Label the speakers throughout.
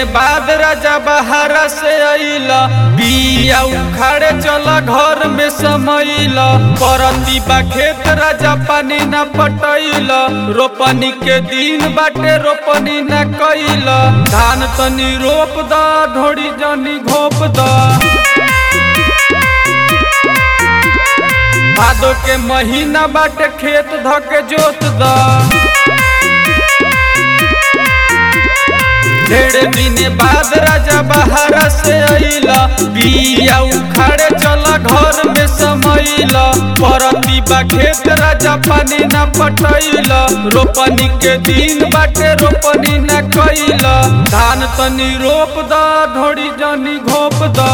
Speaker 1: बाद राजा बहारा से अइला बिया उखाड़े चला घर में समैला परती बा खेत राजा पानी न पटैला रोपनी के दिन बाटे रोपनी न कैला धान तनी रोप द ढोड़ी जनी घोप द भादो के महीना बाटे खेत धके जोत द ढेर दिन बाद राजा बहारा से अइला बिया उखाड़े चला घर में समैला परती बा खेत राजा पानी न पटैला रोपनी के दिन बाटे रोपनी न कैला धान तनी रोप द ढोड़ी जनी घोप द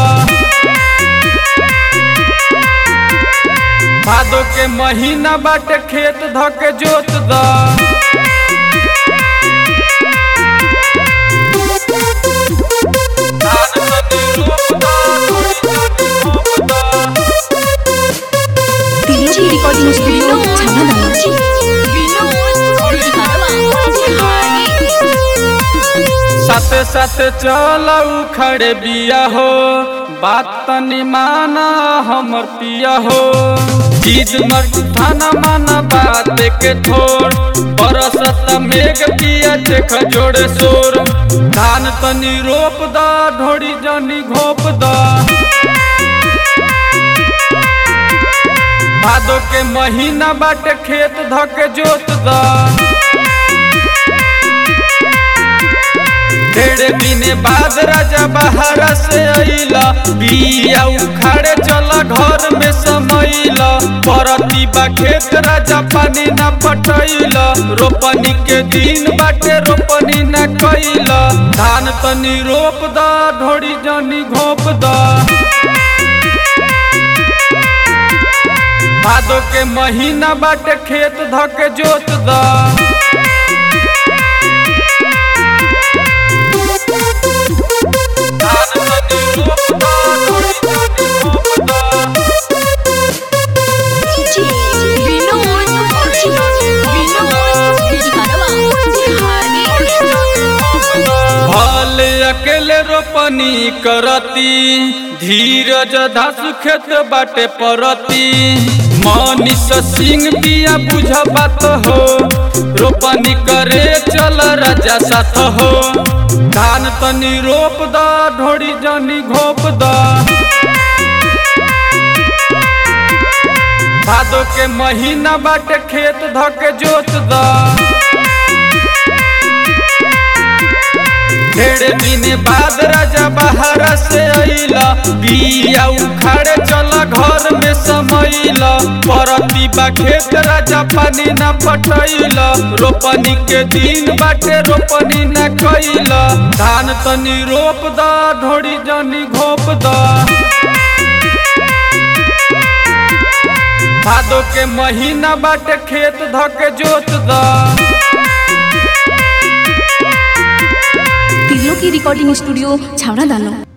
Speaker 1: भादो के महीना बाटे खेत धके जोत द
Speaker 2: DJ Recording Studio Channel
Speaker 1: साथे साथे चला उखड़े बिया हो बात तनी माना हमर पिया हो चीज मर थाना माना बात के थोड़ बरसत मेघ पिया देख जोड़े शोर धान तनी रोप द ढोड़ी जनी घोप द भादो के महीना बाटे खेत धके जोत द ढेरे दिने बाद राजा बहारा से अइला बिया उखाड़े चला घर में समैला परती बा खेत राजा पानी न पटैला रोपनी के दिन बाटे रोपनी न कैला धान तनी रोप द ढोड़ी जनी घोप द भादो के महीना बाटे खेत धके जोत द भले अकेले रोपनी करती धीरज धासु खेत बाटे परती मनीष सिंह दिया बुझ बात हो रोपनी करे चल राजा साथ हो धान तनी रोप द ढोड़ी जनी घोप द भादो के महीना बाटे खेत धके जोत द ढेर दिन बाद राजा बहारा से अइला बिया उखाड़े चला घर में समैला परती बा खेत राजा पानी न पटैला रोपनी के दिन बाटे रोपनी न कैला धान तनी रोप द ढोड़ी जनी घोप द भादो के महीना बाटे खेत धके जोत द
Speaker 2: तिलो की रिकॉर्डिंग स्टूडियो छावड़ा दानो